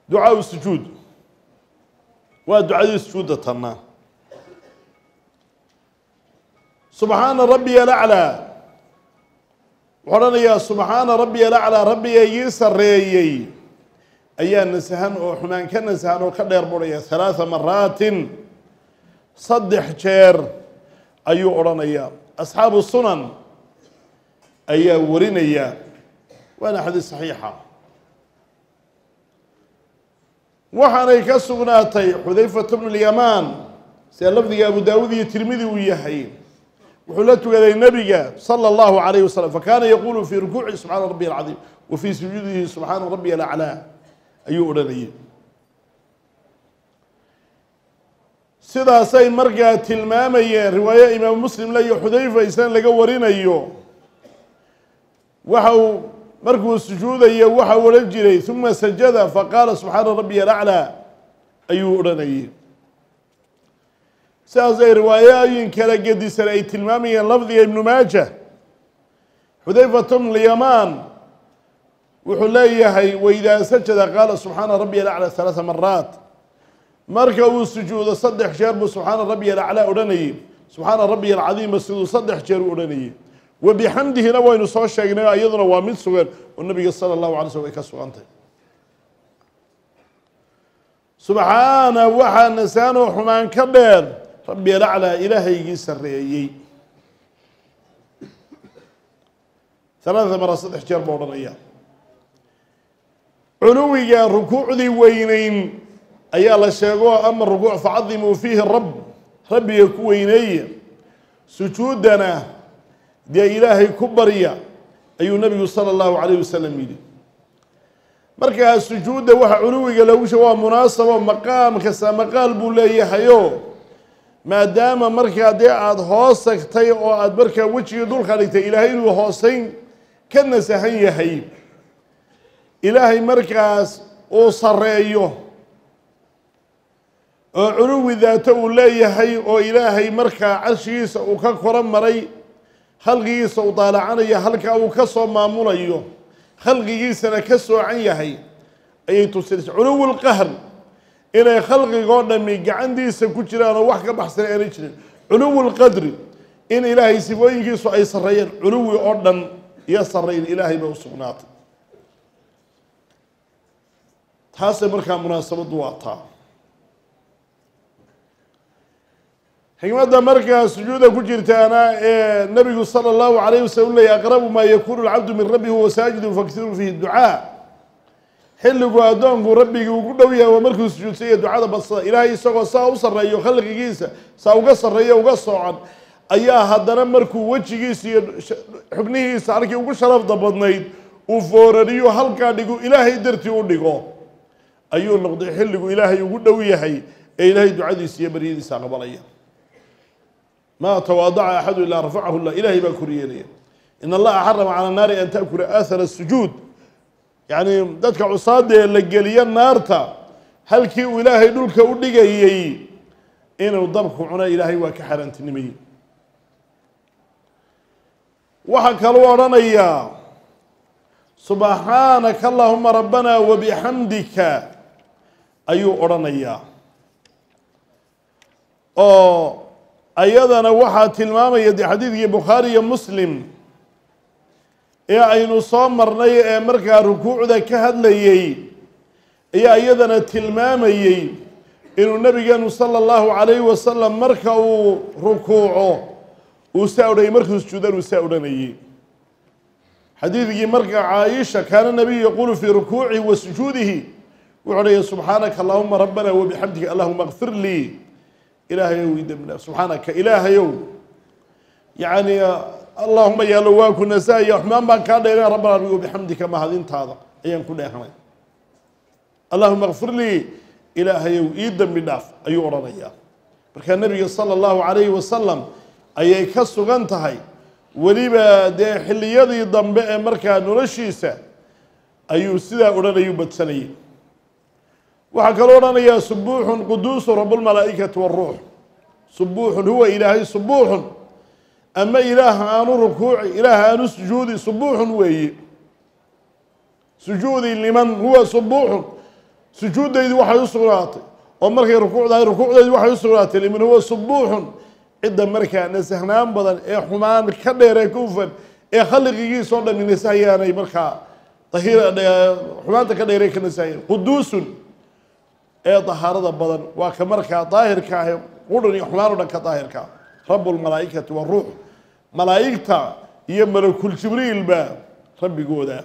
ducaau sujuud waa ducadii sujuudda tanna subxaana rabbiya alaclaa wuxuu odhanayaa subxaana rabbiya alaclaa rabbiga igii sarreeyey ayaa nasahan oo xumaan ka nasahan oo ka dheer budhaya halaatha maraatin saddex jeer ayuu odhanayaa asxaabu sunan ayaa warinaya waana xadiis saxiixa waxaanay ka sugnaatay xudayfat bnu lyamaan sida lafdiga abu daawud iyo tirmidi uu yahay wuxuu la tukaday nebiga salى اllahu alayh wasalam fakaana yaqulu fii rukuuci subxaana rabbiy alcadiim wa fii sujuudihi subxaana rabbiy alaclaa ayuu odhanayay sidaasay markaa tilmaamayeen riwaayo imaamu muslim le iyo xudayfa isna laga warinayo waxa uu markuu sujuudayo waxa uu odhan jiray uma sajada faqaala subxaana rabbiy alaclaa ayuu odhanayay sidaasay riwaayooyin kala gedisan ay tilmaamayeen lafdiga ibnu maaja xudayfat bnu lyamaan wuxuu leeyahay waidaa sajada qaala subxaana rabbiy alaclaa halaaa maraat marka uu sujuudo saddex jeer buu subxaana rabbiy alaclaa odhanayay subxaana rabbiy alcadiima siduu saddex jeer u odhanayay wa bixamdihina waynu soo sheegnay iyaduna waa mid sugan oo nabiga sala allahu alay slm ay ka sugantay subxaana waxaa nasaanoo xumaan ka dheer rabbi alaclaa ilaahaygii sarreeyey halaada mara saddex jeer buu odhanaya culuwiga rukuucdii weyneyn ayaa la sheego ama rukuuc facadimuu fiihi rab rabbiga ku weyneeya sujuudana dee ilaahay ku barya ayuu nabigu sala allahu calayh wasalam yidhi markaa sujuudda waxa culuwiga loogu sheego waa munaasabo maqaam kasta maqaal buu leeyahayo maadaama markaa dee aada hoos tagtay oo aada markaa wejigii dhulka dhigtay ilaahay inuu hooseyn ka nasahan yahay ilaahay markaas uu sarreeyo oo culuwi daato uu leeyahay oo ilaahay markaa carshigiisa uu ka koro maray khalqigiisa uu daalacanaya halkaa uu ka soo maamulayo khalqigiisana ka soocan yahay ayay tusinaysa culuwi lqahr inay khalqigoo dhami gacantiisa ku jiraan oo wax ka baxsan aanay jirin culuwi lqadri in ilaahay sifooyinkiisu ay sarreeyeen culuwi oo dhan iyo sarrayn ilaahay bay u sugnaatay taasay markaa munaasabaddu waa taa xikmadda markaa sujuuda ku jirtaana ee nabigu sala allahu alayh wasalam leeyay aqrabu maa yakunu lcabdu min rabbihi huwa saajidun faktiruu fihi ducaa xilligu addoonku rabbigii ugu dhow yahay waa markuu sujuudsanya ducada badsada ilaahay isagoo saa u sarreeyo khalqigiisa saa uga sarreeyo uga soocan ayaa haddana markuu wejigiisa iyo xubnihiisa halkii ugu sharafda badnayd uu foorariyo halkaa dhigu ilaahay dartii u dhigo ayuu noqday xilligu ilaahay ugu dhow yahay ee ilaahay ducadiisa iyo baryadiisa aqbalaya maa tawaadaca axadu ilaa rafacahu llah ilaahay baa koryeelaya in allaha xarama cala naari an taakula aahara sujuud yacni dadka cusaada ee la geliyo naarta halkii uu ilaahay dhulka u dhigayey inuu dabku cuno ilaahay waa ka xaaraantinimayey waxaa kaluu odhanayaa subxaanaka allahuma rabbana wabixamdika ayuu odhanayaa oo ayadana waxaa tilmaamaya dee xadiidkii bukhaari iyo muslim ee aynu soo marnay ee markaa rukuucda ka hadlayey ayaa iyadana tilmaamayey inuu nabigeenu sala allahu calayhi wasalam marka uu rukuuco uu saa odhanayay markuu sujuudan uu saa odhanayey xadiidkii marka caaisha kaana nabiyu yaquulu fii rukuucihi wa sujuudihi wuxuu odhaya subxaanaka allahuma rabbana wabixamdika allahuma kfir lii ilaahayow ii dembi dhaaf subxaanaka ilaahayow yacni allahuma yaalo waa ku nasaaya xumaan baan kaa dheerina rabbana rabbi wabixamdika mahadintaada ayaan ku dheehanay allahuma kfir lii ilaahayow ii dembi dhaaf ayuu odhanayaa markaa nabiga sala allahu calayhi wasalam ayay ka sugan tahay weliba dee xilliyadii dambe ee markaa noloshiisa ayuu sidaa odhanayuu badsanayay waxaa kaloo odhanayaa subuuxun quduusu rablmalaa'ikati waruux subuuxun huwa ilaahay subuuxun ama ilaah aanu rukuuci ilaah aanu sujuudi subuuxun weeye sujuudi liman huwa subuuxun sujuuddaydu waxay u sugnaatay oo markay rukuucdahay rukuucdaydu waxay u sugnaatay liman huwa subuuxun cidda markaa nasahnaan badan ee xumaan ka dheer ee ka ufan ee khalqigiisa oo dhami nasahayaanay markaa ahir xumaanta ka dheer ee ka nasahayaan quduusun ee dahaarada badan waa ka markaa daahirka ah qudhan iyo xumaan o dhan ka daahirka rabu lmalaa'ikati waruux malaa'igta iyo malakul jibriilba rabbigooda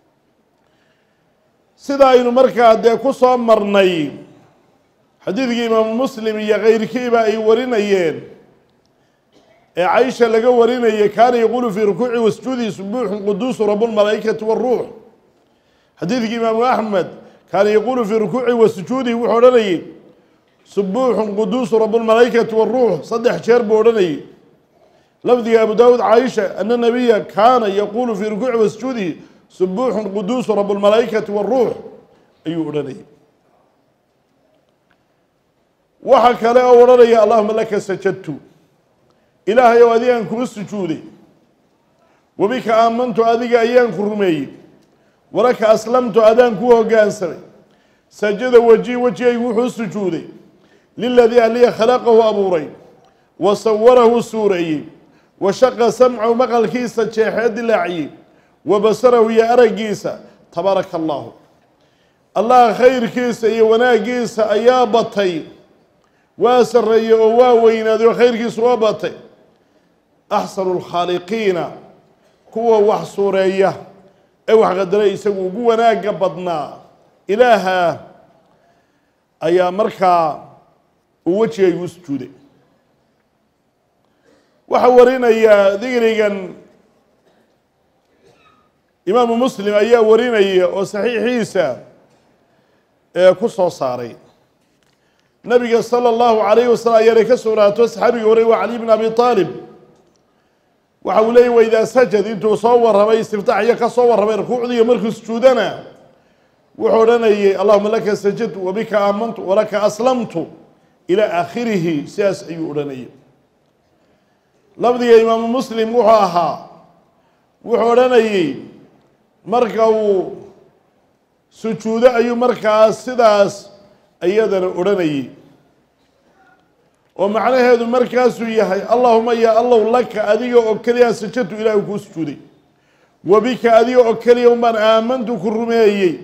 sida aynu markaa dee ku soo marnay xadiidkii imaamu muslim iyo keyrkiiba ay warinayeen ee caisha laga warinayay kaana yaquulu fii rukuuci wasjuudi subuuxun quduusu rabulmalaa'ikati waruux xadiidkii imaamu axmed kaana yaquulu fii rukuuci wasujuudihi wuxuu odhanayay subuuxun quduusu rabulmalaa'ikati waruux saddex jeer buu odhanayay lafdiga abu daawuud caaisha ana nabiya kaana yaquulu fii rukuuci wasjuudihi subuuxun quduusu rabulmalaa'ikati waruux ayuu odhanayay waxa kale oo odhanaya allahuma laka sajadtu ilaahay ow adigaan kuu sujuuday wabika aamantu adiga ayaan ku rumeeyey walaka aslamtu adaan kuu hoggaansamay sajada weji wejigaygu wuxuu sujuuday liladii aliya khalaqahu abuuray wa sawarahu suureeyey wa shaqa samcahu maqalkiisa jeexee dilaaciyey wa basarahu iyo araggiisa tabaaraka allaahu allah khayrkiisa iyo wanaaggiisa ayaa batay waa sarreeyey oo waa weynaaday oo khayrkiisu waa batay axsanu lkhaaliqiina kuwa wax suureeya ee wax qadaray isagu ugu wanaagga badnaa ilaaha ayaa markaa uu wejigaygu u sujuuday waxaa warinaya digrigan imaamu muslim ayaa warinaya oo saxiixiisa ee ku soo saaray nabiga sala allahu calayhi wasalam ayaanay ka sugnaato saxaabiga horey waa cali bn abi aalib waxa uu leeyay waidaa sajad intuu soo warramay istiftaaxiyo ka soo warramay rukuucdiiyo markuu sujuudana wuxuu odhanayay allahuma laka sajadtu wabika aamantu walaka aslamtu ilaa aakhirihi sidaas ayuu odhanayay lafdiga imaamu muslim wuxuu ahaa wuxuu odhanayay marka uu sujuudo ayuu markaas sidaas iyadana odhanayay oo macnaheedu markaasuu yahay allahuma ya allow laka adiga oo keliya sajadtu ilaahu kuu sujuuday wabika adiga oo keliya unbaan aamantu ku rumeeyey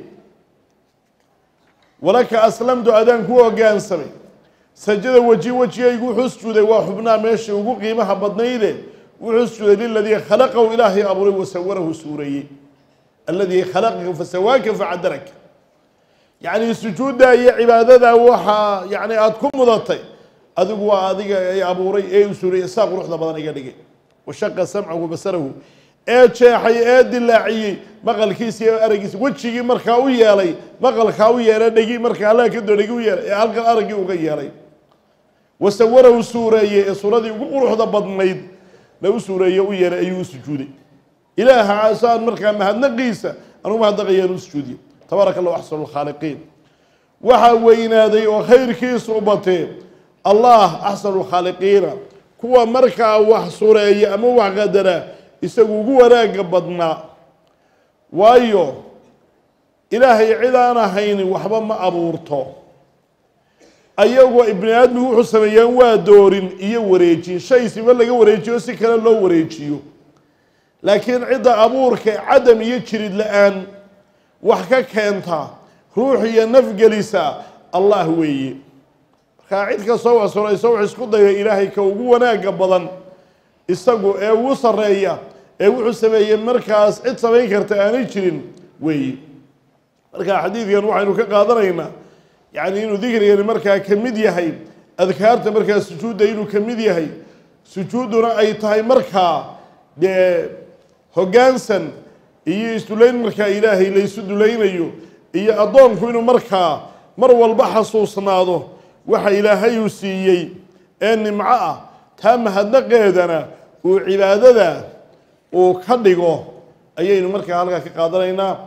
walaka aslamtu adaan ku hoggaansamay sajada weji wejigaygu wuxuu sujuuday waa xubnaha meesha ugu qiimaha badnayde wuxuu sujuuday liladii khalaqahu ilaahay abuuray wasawarahu suureeyey aladii khalaqaka fasawaaka facadaraka yacni sujuudda iyo cibaadada waxaa yani aada ku mudatay adigu waa adiga ay abuuray ee u suuriyey saa quruxda badan iga dhigay washaqa samcahu basarahu ee jeexay ee dilaaciyey maqalkiisa iyo araggiisa wejigii markaa u yeelay maqalkaa u yeelay dhegi markaa allaha ka doo dhegi u yeelay ee halkan araggii uga yeelay wasawarahu suureeyey ee suuradii ugu quruxda badnayd la u suureeye u yeelay ayuu u sujuuday ilaaha saan markaa mahadnaqiisa anugu mahadnaqayaan u sujuudiye tabaaraka allahu axsanu lkhaaliqiin waxaa weynaaday oo khayrkiisu u batee allah axsanu lkhaaliqiina kuwa markaa wax sureeya ama wax qadara isagu ugu wanaagga badnaa waayo ilaahay cid aan ahaynin waxba ma abuurto ayagoo ibni aadmigu wuxuu sameeyaan waa doorin iyo wareejin shay siba laga wareejiyo si kale loo wareejiyo laakiin cidda abuurka cadam iyo jirid la-aan wax ka keenta ruux iyo nafgelisa allah weeye markaa cid kastoo wax surayso wax isku daya ilaahay ka ugu wanaagga badan isagu ee ugu sarreeya ee wuxuu sameeyey markaas cid samayn karta aanay jirin weeye marka xadiidkan waxaynu ka qaadanaynaa yacni inuu dikrigani markaa ka mid yahay adkaarta markaa sujuudda inuu ka mid yahay sujuudduna ay tahay markaa dee hoggaansan iyo isdulayn markaa ilaahay la isu dulaynayo iyo addoonku inuu markaa mar walba xasuusnaado waxa ilaahay uu siiyey ee nimco ah taa mahadnaqeedana uu cibaadada uu ka dhigo ayaynu markaa halkaa ka qaadanaynaa